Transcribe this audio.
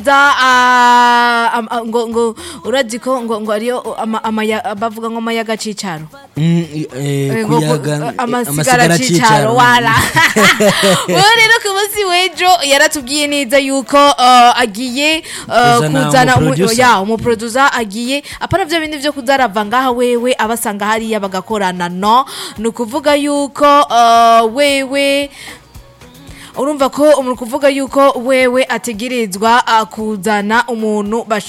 za ah, am- ah, ngo ngo urazi ko ngo ngo ariyo ama- amaya- bavuga ngo amayaga cicaro Mm, eh, Eh, ngo- kuyaga ngo- eh, amasigara cicaro wala wewe rero ku munsi w'ejo yaratubwiye neza yuko uh, agiye uh, Kuzana kuzana umu- umuproducer. ya umuproducer agiye apana vya bindi vyo kuzarava ngaha wewe abasanga hariya bagakorana no ni ukuvuga yuko uh, wewe urumva ko umuntu kuvuga yuko wewe ategerezwa uh, kuzana umuntu